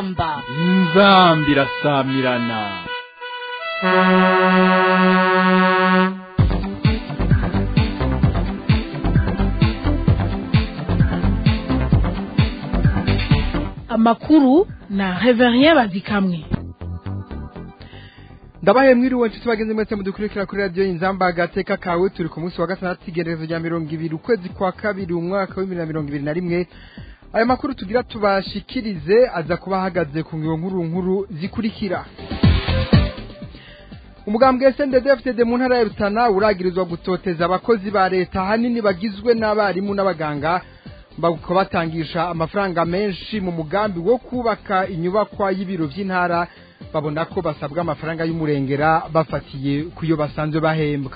inzamba inzamba irasamirana amakuru na reverien bazikamwe ndabaye mwiriwe nshuti bagenzi mwese mudukurikira kuri radiyo inzamba agateka kawe turi ku munsi wa gatandatu igererezo rya mirongo ibiri ukwezi kwa kabiri umwaka w'ibibiri na mirongo ibiri na rimwe aya makuru tugira tubashikirize aza kuba ahagaze ku ngiro nkuru nkuru zikurikira umugambwe SNDD-FDD mu ntara ya Rutana uragirizwa gutoteza abakozi ba leta hanini bagizwe n'abarimu n'abaganga baguko batangisha amafaranga menshi mu mugambi wo kubaka inyubakwa y'ibiro by'intara babona ko basabwa amafaranga y'umurengera bafatiye kuyo basanzwe bahembwa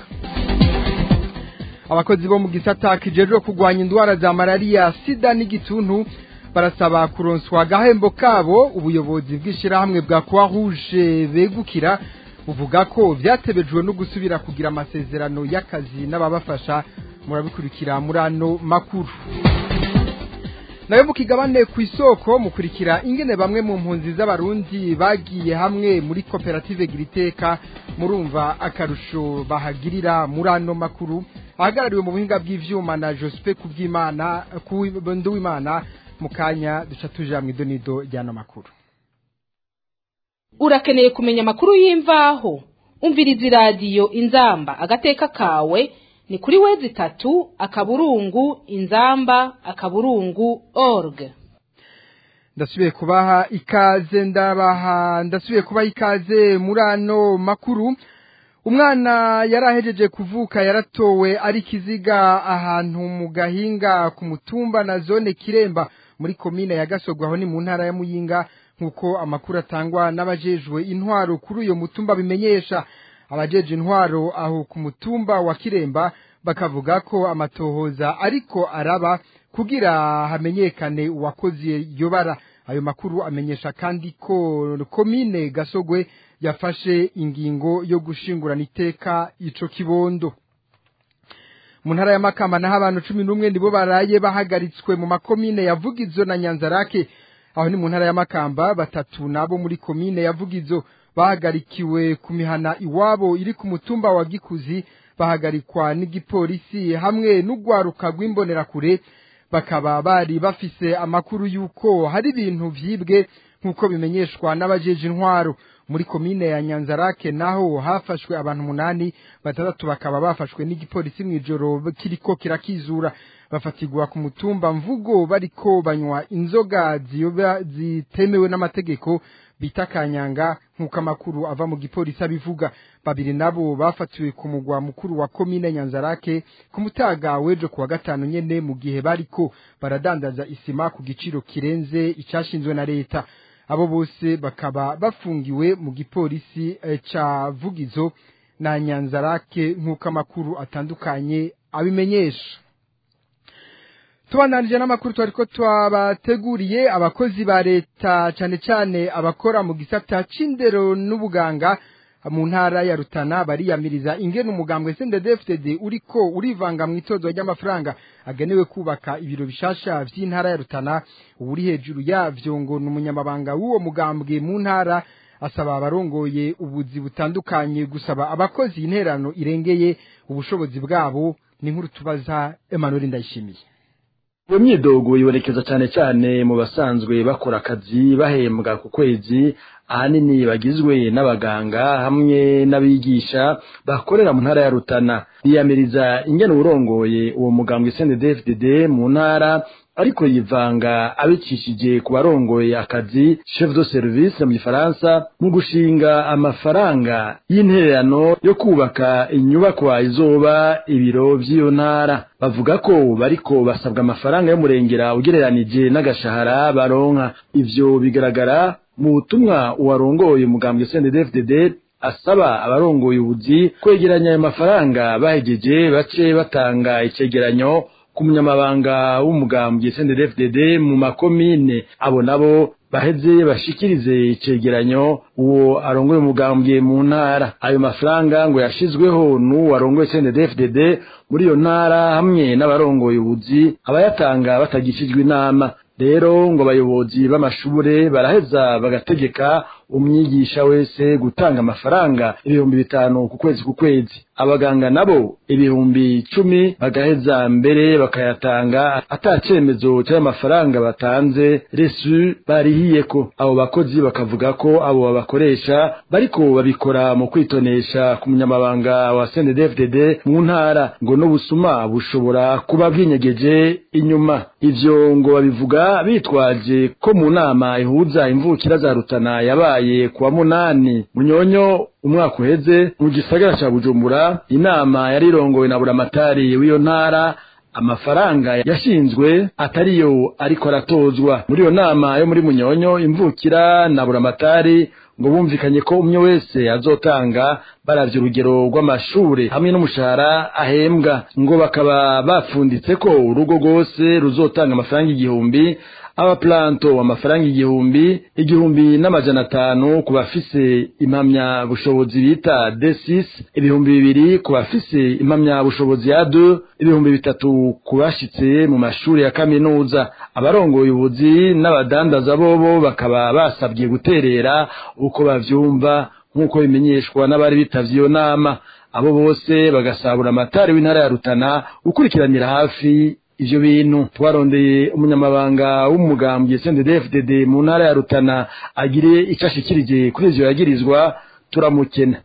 abakozi bo mu gisata kijejwe kurwanya indwara za malariya sida n'igituntu barasaba kuronswa agahembo kabo ubuyobozi bw'ishyirahamwe bwa croix rouge begukira buvuga ko vyatebejwe no gusubira kugira amasezerano y'akazi n'ababafasha murabikurikira muri ano makuru nayo mukigabane ku isoko mukurikira ingene bamwe mu mpunzi z'abarundi bagiye hamwe muri koperative giriteka murumva akarusho bahagirira muri ano makuru ahagarariwe mu buhinga bw'ivyuma na Jospe kubyimana ku Nduwimana mu kanya duca tuja mu idonido ry'ano makuru urakeneye kumenya amakuru y'imvaho umviriza iradiyo inzamba agateka kawe ni kuri wezi itatu akaburungu inzamba akaburungu org ndasubiye kubaha ikaze ndabaha ndasubiye kubaha ikaze muri ano makuru umwana yarahejeje kuvuka yaratowe ari kiziga ahantu mu gahinga ku mutumba na zone kiremba muri komine ya gasogwa aho ni mu ntara ya muyinga nk'uko amakuru atangwa n'abajejwe intwaro kuri uyo mutumba bimenyesha abajeje intwaro aho ku mutumba wa kiremba bakavuga ko amatohoza ariko araba kugira hamenyekane uwakoze iyo bara ayo makuru amenyesha kandi ko komine gasogwe yafashe ingingo yo gushingurana iteka ico kibondo mu ntara ya makamba naho abantu cumi n'umwe nibo baraye bahagaritswe mu makomine ya vugizo na nyanzarake aho ni mu ntara ya makamba batatu nabo muri komine ya vugizo bahagarikiwe ku mihana iwabo iri ku mutumba wa gikuzi bahagarikwa n'igipolisi hamwe n'ugwaruka rw'imbonerakure bakaba bari bafise amakuru y'uko hari ibintu vyibwe nk'uko bimenyeshwa n'abajeje intwaro muri komine ya nyanzarake naho hafashwe abantu umunani batandatu bakaba bafashwe n'igipolisi mw'ijoro kiriko kirakizura bafatigwa ku mutumba mvugo bariko banywa inzoga ziyoba zitemewe n'amategeko bita kanyanga nk'uko amakuru ava mu gipolisi abivuga babiri nabo bafatiwe ku mugwa mukuru wa komine nyanzarake ku mutaga w'ejo kuwa gatanu nyene mu gihe bariko baradandaza isima ku giciro kirenze icashinzwe na leta abo bose bakaba bafungiwe mu gipolisi eh, ca vugizo na nyanzarake nk'uko amakuru atandukanye abimenyesha tubandanije n'amakuru twari ko twabateguriye abakozi ba leta cyane cyane abakora mu gisata c'indero n'ubuganga mu ntara ya Rutana bariyamiriza ingene umugambwe SNDD-FDD uriko urivanga mu itozo ry'amafaranga agenewe kubaka ibiro bishasha vy'intara ya Rutana uri hejuru yavyo ngo n'umunyamabanga w'uwo mugambwe mu ntara asaba abarongoye ubuzi butandukanye gusaba abakozi interano irengeye ubushobozi bwabo ni nkuru tubaza Emmanuel Ndayishimiye iyo myidogo ibonekeza cyane cyane mu basanzwe bakora akazi bahembwa ku kwezi ahanini bagizwe n'abaganga hamwe n'abigisha bakorera mu ntara ya Rutana biyamiriza ingene urongoye uwo mugambwe CNDD-FDD mu ntara ariko yivanga abicishije ku barongoye akazi chef de service mu gifaransa mu gushinga amafaranga y'intererano yo kubaka inyubakwa izoba ibiro vy'iyo ntara bavuga ko bariko basabwa amafaranga y'umurengera ugereranije n'agashahara baronka ivyo bigaragara mu butumwa uwarongoye umugambwe CNDD-FDD asaba abarongoye ubuzi kwegeranya ayo mafaranga bahegeje bace batanga icegeranyo ku munyamabanga w'umugambwe CNDD-FDD mu makomine abo nabo baheze bashikirize icegeranyo uwo arongoye umugambwe mu ntara ayo mafaranga ngo yashizweho n'uwo arongoye CNDD-FDD muri iyo ntara hamwe n'abarongoye ubuzi abayatanga batagishijwe inama rero ngo abayobozi b'amashure baraheza bagategeka umwigisha wese gutanga amafaranga ibihumbi bitanu ku kwezi ku kwezi abaganga nabo ibihumbi icumi bagaheza mbere bakayatanga ata cemezo cy'ayo mafaranga batanze resu barihiyeko abo bakozi bakavuga ko abo babakoresha bariko babikora mu kwitonesha ku munyamabanga wa CNDD-FDD mu ntara ngo n'ubusuma bushobora kuba bwinyegeje inyuma ivyo ngo babivuga bitwaje ko mu nama ihuza imvukira za Rutana yabaye kuwa munani munyonyo umwaka uheze mu gisagara ca Bujumbura inama yari irongowe na buramatari w'iyo ntara amafaranga yashinzwe atariyo ariko aratozwa muri iyo nama yo muri munyonyo imvukira na buramatari ngo bumvikanye ko umwe wese azotanga baravye urugero rw'amashure hamwe n'umushahara ahembwa ngo bakaba bapfunditse ko urugo rwose ruzotanga amafaranga igihumbi abaplanto amafaranga igihumbi igihumbi n'amajana atanu ku bafise impamya bushobozi bita D6 ibihumbi bibiri ku bafise impamya bushobozi ya 2 ibihumbi bitatu ku bashitse mu mashuri ya kaminuza abarongoye ubuzi n'abadandaza bobo bakaba basabwiye guterera uko bavyumva nk'uko bimenyeshwa n'abari bitavye iyo nama abo bose bagasabura amatari w'intara ya Rutana gukurikiranira hafi ivyo bintu twarondeye umunyamabanga w'umugambwe CNDD-FDD mu ntara ya Rutana agire ico ashikirije kuri ivyo yagirizwa turamukena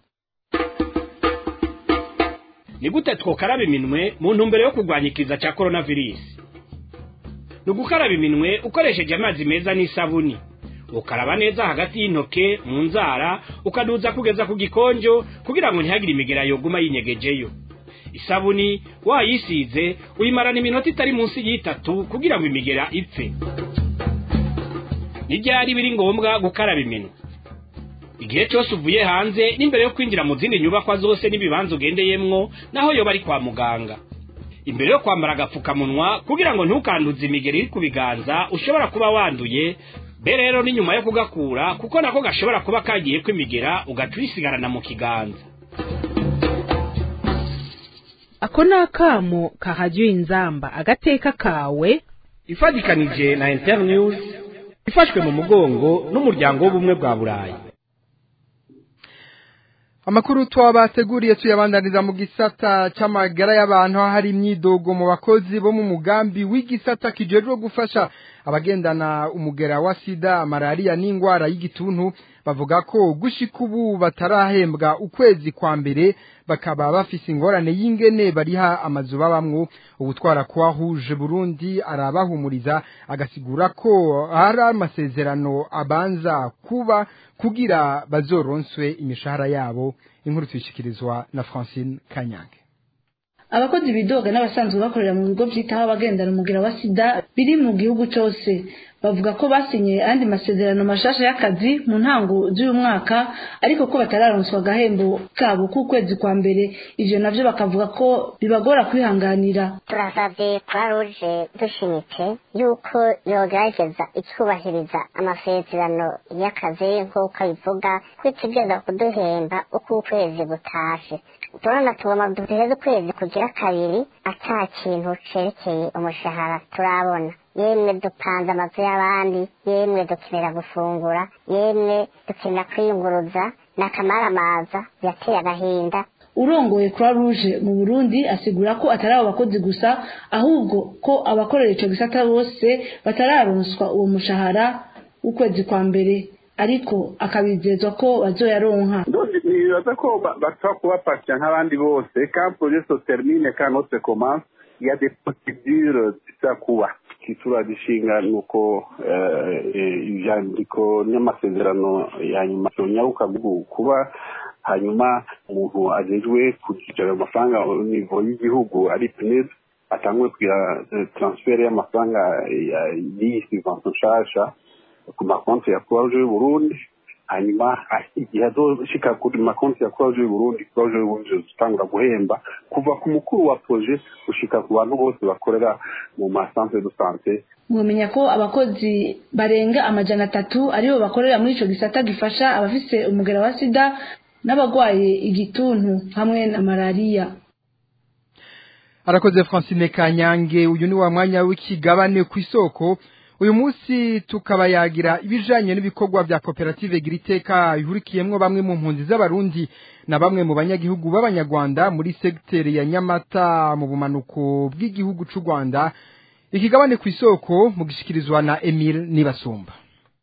ni gute twokaraba iminwe mu ntumbero yo kurwanya ikiza cya coronavirus ni ugukaraba iminwe ukoresheje amazi meza n'isabuni ukaraba neza hagati y'intoke mu nzara ukaduza kugeza ku gikonjo kugira ngo ntihagire imigera yoguma yinyegejeyo isabuni wayisize uyimarana iminota itari munsi y'itatu kugira ngo imigera ipfe n'ibyari biri ngombwa gukaraba iminwe igihe cyose uvuye hanze n'imbere yo kwinjira mu zindi nyubakwa zose n'ibibanza ugendeyemwo naho yoba ari kwa muganga imbere yo kwambara agapfukamunwa kugira ngo ntukanduze imigeri iri ku biganza ushobora kuba wanduye be rero ni nyuma yo kugakura kuko nako gashobora kuba kagiye kwimigera ugaca uyisigarana mu kiganza ako ni akamo kahajya inzamba agateka kawe ifatikanije na internews ifashwe mu mugongo n'umuryango w'ubumwe bwa burayi Amakuru twabateguriye tuyabandaniza mu gisata c'amagara y'abantu aho hari imyidogo mu bakozi bo mu mugambi w'igisata kijejwe gufasha abagendana umugera wa sida malaria n'ingwara y'igituntu bavuga ko gushika ubu batarahembwa ukwezi kwa mbere bakaba bafise ingorane y'ingene bariha amazu babamwo ubutwara kwa huje Burundi arabahumuriza agasigura ko hari amasezerano abanza kuba kugira bazoronswe imishahara yabo inkuru tuyishikirizwa na Francine Kanyange abakozi bidoga n'abasanzwe bakorera mu bigo byitaho abagendana umugira wa sida biri mu gihugu cyose bavuga ko basinye andi masezerano mashasha y'akazi mu ntango z'uyu mwaka ariko ko batararonswa agahembo kabo k'ukwezi kwa mbere ivyo navyo bakavuga ko bibagora kwihanganira turasabye kwa ruje dushimitse yuko yogerageza ikubahiriza amasezerano y'akazi nk'uko abivuga ko itegereza kuduhemba uko ukwezi gutashe turabona tugomba duheze ukwezi kugira kabiri ata kintu cerekeye umushahara turabona yemwe dupanze amazu y'abandi yemwe dukenera gufungura yemwe dukenera kwiyunguruza n'akamaramaza yateye agahinda urongoye croix rouge mu burundi asigura ko atari abo bakozi gusa ahubwo ko abakorera ico gisata bose batararonswa uwo mushahara w'ukwezi kwa mbere ariko akabizezwa ko bazoyaronka nibaza ko bashobora kuba patient nk'abandi bose quand projet se termine quand notre commence il y a des procédures zisa kuba gishinga ni uko ibyandiko n'amasezerano ya nyuma yonyaruka kuba hanyuma umuntu agejwe kugira amafaranga nivo y'igihugu ari pinez atangwe kugira transfer y'amafaranga y'iyi subvention nshasha ku makonti ya croix rouge y'uburundi hanyuma igihe azoshika kuri makonti ya croix rouge y'uburundi croix rouge y'uburundi zitangura guhemba kuva ku mukuru wa projet gushika ku bantu bose bakorera mu masantere de sante mwamenya ko abakozi barenga amajana atatu aribo bakorera muri ico gisata gifasha abafise umugera wa sida n'abagwaye igituntu hamwe na malariya arakoze Francine Kanyange uyu ni wa mwanya w'ikigabane ku isoko uyu munsi tukabayagira ibijanye n'ibikorwa vya koperative giriteka ihurikiyemwo bamwe mu mpunzi z'abarundi na bamwe mu banyagihugu b'abanyarwanda muri segiteri ya nyamata mu bumanuko bw'igihugu c'u rwanda ikigabane ku isoko mu gishikirizwa na emile nibasumba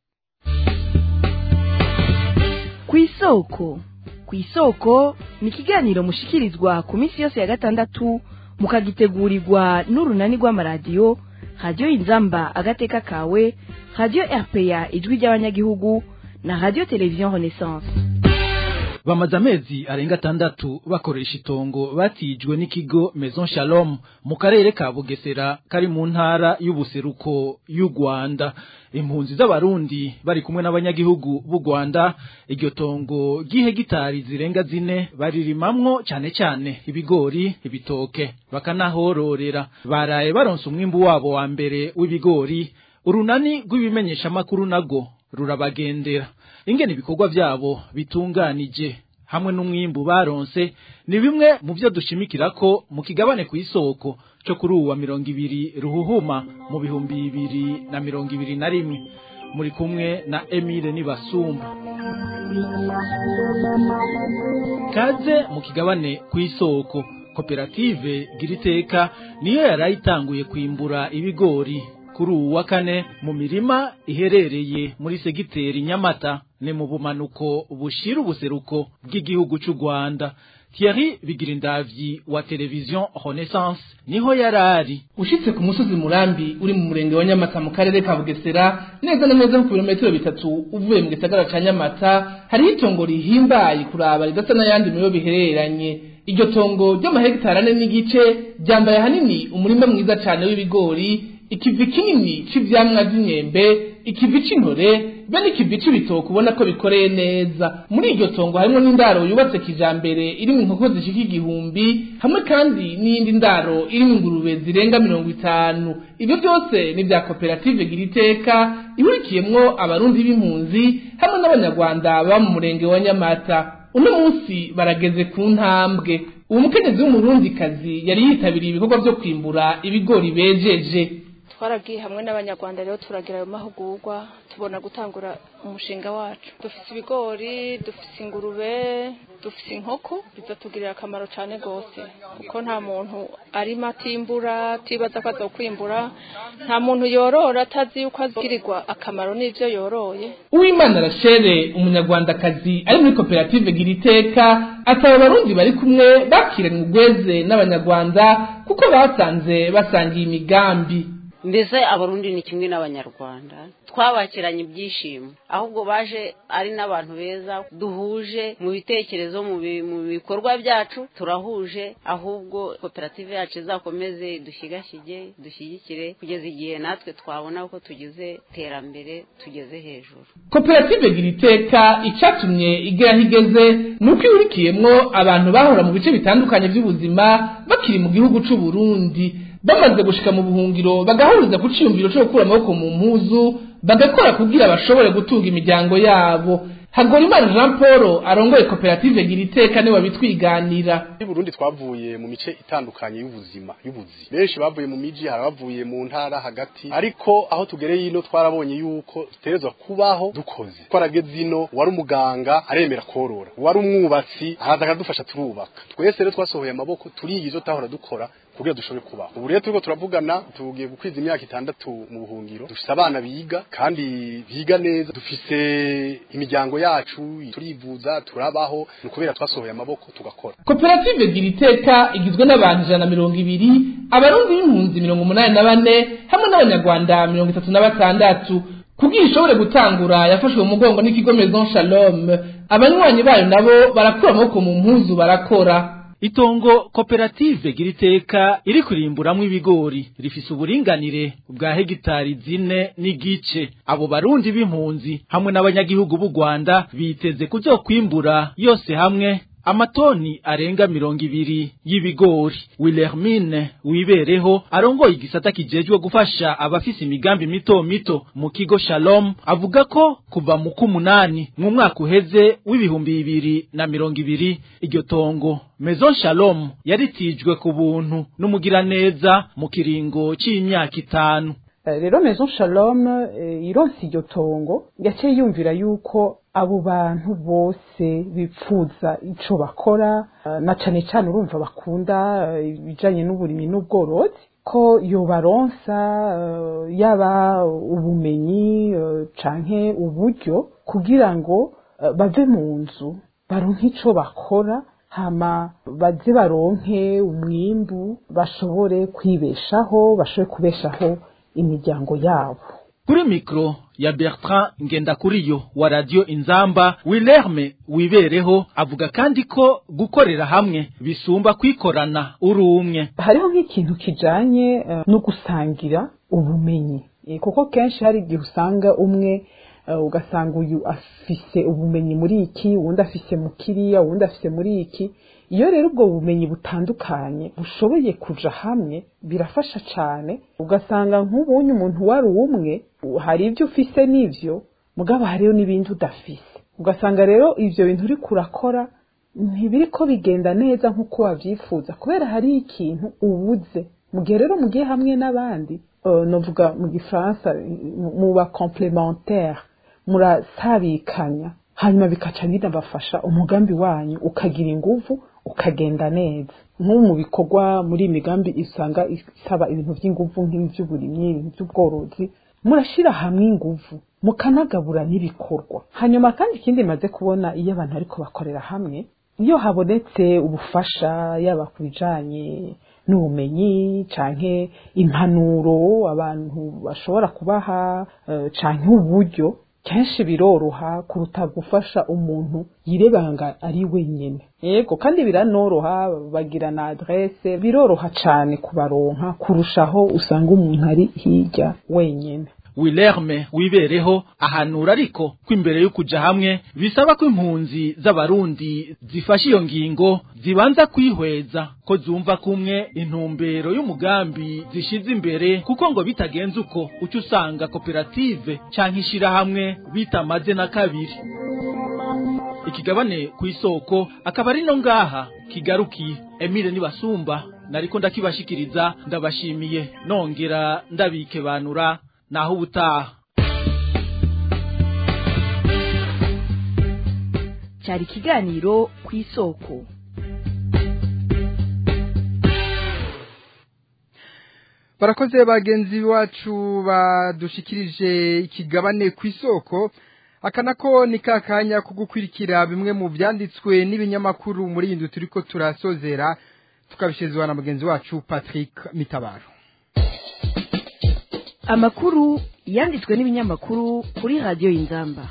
ku isoko ku isoko ni ikiganiro mushikirizwa ku minsi yose ya gatandatu mukagitegurirwa n'urunani rw'amaradiyo radiyo inzamba agateka kawe radiyo rpa ijwi ry'abanyagihugu na radiyo televiziyo renaissance bamaze amezi arenga atandatu bakoresha itongo batijwe n'ikigo Maison Shalom mu karere ka Bugesera kari mu ntara y'ubuseruko y'u Rwanda impunzi z'abarundi bari kumwe n'abanyagihugu b'u Rwanda iryo tongo ry'ihegitari zirenga zine baririmamwo cyane cyane ibigori ibitoke bakanahororera baraye baronse umwimbu wabo wa mbere w'ibigori urunani rw'ibimenyesha makuru nago rurabagendera ingene ibikorwa byabo bitunganije hamwe n'umwimbu baronse ni bimwe mu byo dushimikira ko mu kigabane ku isoko cyo kuri uwa mirongo ibiri ruhuhuma mu bihumbi bibiri na mirongo ibiri na rimwe muri kumwe na Emile Nibasumba kaze mu kigabane ku isoko koperative giriteka niyo yarayitanguye kwimbura ibigori kuri uwu wa kane mu mirima iherereye muri segiteri nyamata ni mu bumanuko bushira ubuseruko bw'igihugu cy'u rwanda Thierry Bigirindavyi wa televiziyo Renaissance niho yarari ushitse ku musozi murambi uri mu murenge wa Nyamata mu karere ka Bugesera neza na neza ku birometero bitatu uvuye mu gisagara ca Nyamata hariho itongo rihimbaye kuraba ridasa n'ayandi miyo bihereranye iryo tongo ry'amahegitari ane n'igice ryambaye ahanini umurima mwiza cane w'ibigori ikivi kinini c'ivyamwa vy'imyembe ikivi c'intore be n'ikivi c'ibitoke ubona ko bikoreye neza muri iryo tongo harimwo n'indaro yubatse kijambere irimwo inkoko zishika igihumbi hamwe kandi n'iyindi ndaro irimwo ingurube zirenga mirongo itanu ivyo byose ni vya koperative giriteka ihurikiyemwo abarundi b'impunzi hamwe n'abanyarwanda baba mu murenge wa nyamata uno munsi barageze ku ntambwe uwo mukenyezi w'umurundikazi yari yitabiriye ibikorwa vyo kwimbura ibigori bejeje twaragiye hamwe n'abanyarwanda rero turagira ayo mahugurwa tubona gutangura umushinga wacu dufite ibigori dufite ingurube dufite inkoko bizatugirira akamaro cyane rwose kuko nta muntu arimo atimbura atibaza ko azokwimbura nta muntu yorora atazi yuko azigirirwa akamaro n'ibyo yoroye uwimana rachere umunyarwandakazi ari muri koperative giriteka asaba abarundi bari kumwe bakiranye ubweze n'abanyarwanda kuko basanze basangiye imigambi mbese abarundi ni kimwe n'abanyarwanda twabakiranye ibyishimo ahubwo baje ari n'abantu beza duhuje mu bitekerezo mu bikorwa byacu turahuje ahubwo koperative yacu izakomeze dushyigashige dushyigikire kugeza igihe natwe twabona ko tugize iterambere tugeze hejuru koperative gira iteka icyatumye igera igeze ni uko ihurikiyemo abantu bahora mu bice bitandukanye by'ubuzima bakiri mu gihugu cy'u Burundi bamaze gushika mu buhungiro bagahuriza ku ciyumviro cyo gukura amaboko mu mpuzu bagakora kugira bashobore gutunga imiryango yabo Hagorimana Jean Paul arongoye koperative gira iteka niwe bitwiganira i Burundi twavuye mu mice itandukanye y'ubuzima y'ubuzi benshi bavuye mu miji harabavuye mu ntara hagati ariko aho tugereye ino twarabonye yuko tuterezwa kubaho dukoze twarageze ino wari umuganga aremera korora wari umwubatsi araza akadufasha turubaka twese rero twasohoye amaboko turiyizo ivyo tahora dukora kugira dushobore kubaho ubu rero turiko turavugana tugiye gukwiza imyaka itandatu mu buhungiro dufise abana biga kandi biga neza dufise imiryango yacu turivuza turabaho ni ukubera twasohoye amaboko tugakora koperative gira iteka igizwe n'abantu ijana na mirongo ibiri abarundi b'impunzi mirongo umunani na bane hamwe n'abanyarwanda mirongo itatu na batandatu kugira ishobore gutangura yafashwe mu mugongo n'ikigo Maison Shalom abanywanyi bayo nabo barakura amaboko mu mpuzu barakora Itongo koperative giriteka iri kurimburamwo ibigori rifise uburinganire bwa hegitari zine n'igice abo barundi b'impunzi hamwe n'abanyagihugu b'u Rwanda biteze kuzokwimbura yose hamwe amatoni arenga mirongo ibiri y'ibigori Wilhelmine wibereho arongoye igisata kijejwe gufasha abafise imigambi mito mito mu kigo Shalom avuga ko kuva mu kumunani mu mwaka uheze w'ibihumbi bibiri na mirongo ibiri iryo tongo Maison Shalom yaritijwe ku buntu n'umugiraneza mu kiringo c'imyaka itanu rero maison shalom ironse iryo tongo yaciye yumvira yuko abo bantu bose bipfuza ico bakora na cane cane urumva bakunda ibijanye n'uburimyi n'ubworozi ko yobaronsa yaba ubumenyi canke uburyo kugira ngo bave mu nzu baronke ico bakora hama baze baronke umwimbu bashobore kwibeshaho bashobore kubeshaho imiryango yabo kuri mikro ya Bertrand Ngendakuriyo wa radio Inzamba Wilherme wibereho avuga kandi ko gukorera hamwe bisumba kwikorana uri umwe hariho nk'ikintu kijanye uh, no gusangira ubumenyi e, kuko kenshi hari igihe usanga umwe uh, ugasanga uyu afise ubumenyi muri iki uwundi afise mu kiriya uwundi afise muri iki iyo rero ubwo bumenyi butandukanye bushoboye kuja hamwe birafasha cane ugasanga nk'ubunye umuntu wari umwe hari ibyo ufise n'ivyo mugabo hariyo n'ibindi udafise ugasanga rero ivyo bintu uriko urakora ntibiriko bigenda neza nk'uko wavyifuza kubera hari ikintu ubuze mu gihe rero mugiye hamwe n'abandi uh, novuga mu gifaransa muba complementaire murasabikanya hanyuma bikaca binabafasha umugambi wanyu ukagira inguvu ukagenda neza nk'ubu mu bikorwa muri imigambi isanga isaba ibintu by'inguvu nk'iby'uburimyi ibintu by'ubworozi murashyira hamwe inguvu mukanagabura n'ibikorwa hanyuma kandi ikindi maze kubona iyo abantu ariko bakorera hamwe iyo habonetse ubufasha yaba ku bijanye n'ubumenyi canke impanuro abantu bashobora kubaha uh, canke uburyo kenshi biroroha kuruta gufasha umuntu yirebanga ari wenyine yego kandi biranoroha bagira na adresse biroroha cane kubaronka kurushaho usanga umuntu ari hirya wenyine Wilherme wibereho ahanura ariko ko imbere yo kuja hamwe bisaba ko impunzi z'abarundi zifasha iyo ngingo zibanza kwihweza ko zumva kumwe intumbero y'umugambi zishize imbere kuko ngo bitagenze uko uca usanga koperative canke ishirahamwe bitamaze na kabiri ikigabane ku isoko akaba ari no ngaha kigarukiye Emile nibasumba nariko ndakibashikiriza ndabashimiye nongera ndabikebanura naho ubutaha cyari ikiganiro ku isoko barakoze bagenzi bacu badushikirije ikigabane ku isoko aka nako ni ka kanya ko gukurikira bimwe mu byanditswe n'ibinyamakuru muri iyi nzu turi ko turasozera tukabishyirizwa na mugenzi wacu patrick mitabaro amakuru yanditswe n'ibinyamakuru kuri radiyo y'inzamba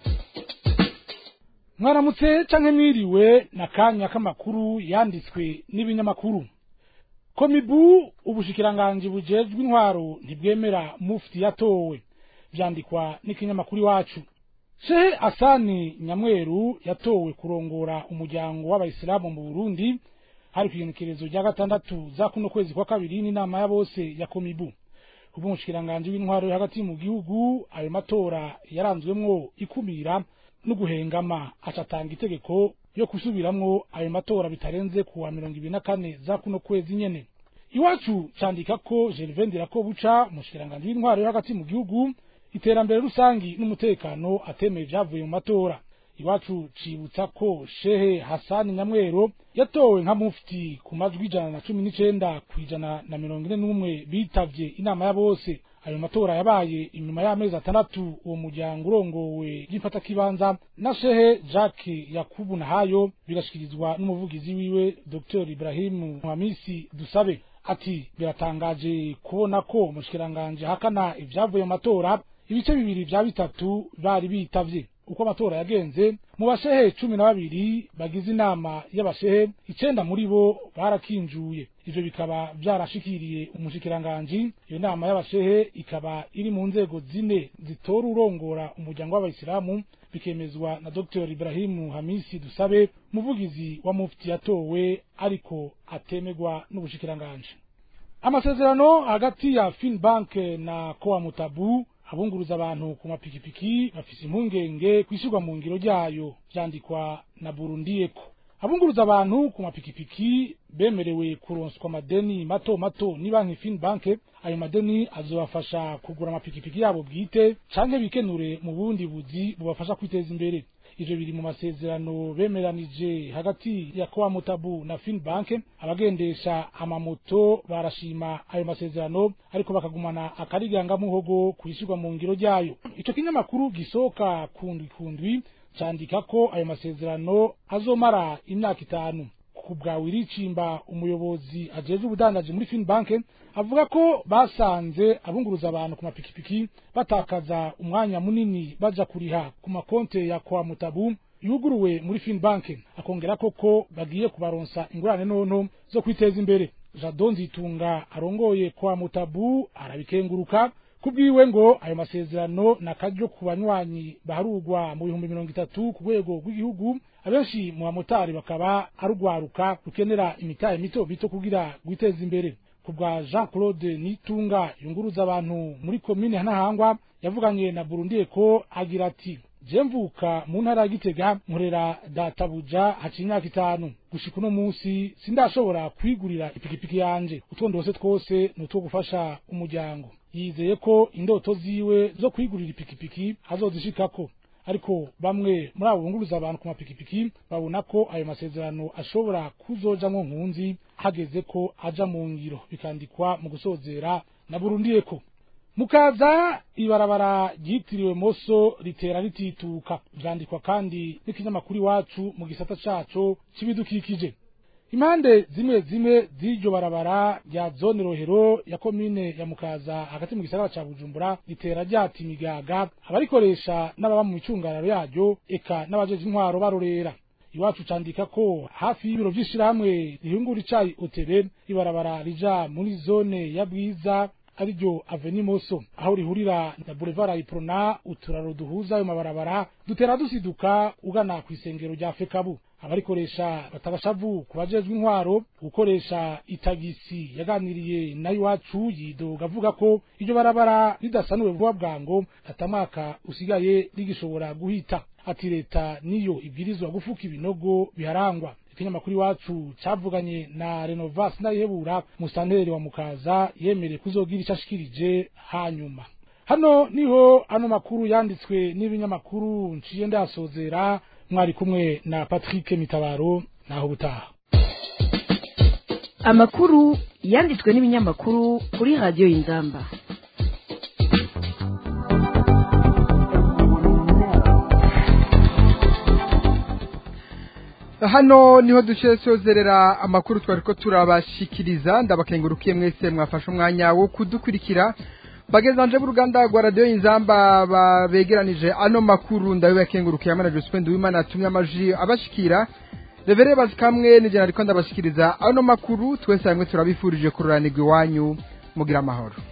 mwaramutse canke mwiriwe na kanya k'amakuru yanditswe n'ibinyamakuru komibu ubushikiranganji bujejwe intwaro ntibwemera mufti yatowe vyandikwa n'ikinyamakuru iwacu shehe asani nyamweru yatowe kurongora umuryango w'abayisilamu mu burundi hari kw'igenekerezo rya gatandatu za kuno kwezi kwa kabiri n'inama ya bose ya komibu kuva umushikiranganji w'intwaro yo hagati mu gihugu ayo matora yaranzwemwo ikumira no guhengama acatanga itegeko yo gusubiramwo ayo matora bitarenze kuwa mirongo ibiri na kane za kuno kwezi nyene iwacu candika ko Gervain Dirakobuca umushikiranganji w'intwaro yo hagati mu gihugu iterambere rusangi n'umutekano atemeye ivyavuye mu matora iwacu cibutsa ko shehe hasani nyamwero yatowe nka mufti ku majwi ijana na cumi n'icenda kw'ijana na mirongo ine n'umwe bitavye inama ya bose ayo matora yabaye inyuma y'amezi atandatu uwo muryango urongowe ry'imfatakibanza na shehe jacques yakubu nahayo bigashikirizwa n'umuvugizi wiwe dr ibrahimu hamisi dusabe ati biratangaje kubona ko umushikiranganji ahakana ivyavuye mu matora ibice bibiri vya bitatu bari bitavye uko amatora yagenze mu bashehe cumi na babiri bagize inama y'abashehe icenda muri bo barakinjuye ivyo bikaba vyarashikiriye umushikiranganji iyo nama y'abashehe ikaba iri mu nzego zine zitora urongora umuryango w'abayisilamu bikemezwa na dr ibrahimu hamisi dusabe muvugizi wa mufti yatowe ariko atemegwa n'ubushikiranganji amasezerano hagati ya finbank na kowa mutabu abunguruza abantu ku mapikipiki bafise impungenge kwishyurwa mu ngiro ryayo vyandikwa na burundiyeko abunguruza abantu ku mapikipiki bemerewe kuronswa amadeni mato mato ni banki Finbank ayo madeni azobafasha kugura amapikipiki yabo bwite canke bikenure mu bundi buzi bubafasha kwiteza imbere ivyo biri mu masezerano bemeranije hagati ya kwa mutabu na Finbank abagendesha amamoto barashima ayo masezerano ariko bakagumana akariganga muhogo kwishirwa mu ngiro ryayo ico kinyamakuru gisoka kundwi kundwi candika ko ayo masezerano azomara imyaka itanu ku bwawe iricimba umuyobozi ajejwe ubudandaji muri Finbank avuga ko basanze abunguruza abantu ku mapikipiki batakaza umwanya munini baja kuriha ku makonte ya kwa mutabu yuguruwe muri Finbank akongera koko bagiye kubaronsa ingurane nonto zo kwiteza imbere Jadon Zitunga arongoye kwa mutabu arabikenguruka kubwiwe ngo ayo masezerano nakaryo ku banywanyi baharugwa mu bihumbi mirongo itatu ku rwego rw'igihugu abenshi mu bamotari bakaba arugwaruka rukenera imitahe mito mito kugira gwiteza imbere ku bwa Jean Claude Nitunga yunguruza abantu muri komine Ntahangwa yavuganye na Burundi ko agira ati je mvuka mu ntara ya Gitega nkorera databuja haciye imyaka itanu gushika uno munsi sindashobora kwigurira ipikipiki yanje utwondose twose ni utwo gufasha umuryango yizeye ko indoto ziwe zo kwigurira ipikipiki azozishikako ariko bamwe muri abo bunguruza abantu ku mapikipiki babona ko ayo masezerano ashobora kuzojamwo nkunzi hageze ko aja mu ngiro bikandikwa mu gusozera na Burundi ko mukaza ibarabara ryitiriwe moso ritera ritituka vyandikwa kandi n'ikinyamakuru iwacu mu gisata caco c'ibidukikije impande zimwe zimwe z'iryo barabara rya zone rohero ya komine ya mukaza hagati mu gisagara ca bujumbura ritera ryata imigaga abarikoresha n'ababa mu micungararo yaryo eka n'abajeje intwaro barorera iwacu candika ko hafi y'ibiro vy'ishirahamwe rihingura icayi otebe ibarabara rija muri zone ya bwiza ariryo aveni moso aho rihurira na boulevard iprona uturaro duhuza ayo mabarabara dutera dusiduka ugana ku isengero rya fekabu abarikoresha batabashavu ku bajejwe intwaro gukoresha itagisi yaganiriye na iwacu yidoga avuga ko iryo barabara ridasanuwe vuba bwango atamwaka usigaye rigishobora guhita ati leta niyo ibwirizwa gufuka ibinogo biharangwa ikinyamakuru iwacu cavuganye na renovas ndayihebura musanteri wa mukaza yemereye kuzogira ico ashikirije hanyuma hano niho ano makuru yanditswe n'ibinyamakuru nciye ndasozera mwari kumwe na Patrick Mitabaro naho butaha amakuru yanditswe n'ibinyamakuru kuri radio Inzamba hano niho dushye sozerera amakuru twari ko turabashikiriza ndabakengurukiye mwese mwafashe umwanya wo kudukurikira bagezanje b'uruganda rwa radiyo inzamba babegeranije ano makuru ndabibakengurukiye amana Josephine Duwimana atumye amaji abashikira revere bazikamwe nijana ariko ndabashikiriza ano makuru twese hamwe turabifurije kururanirwa iwanyu mugira amahoro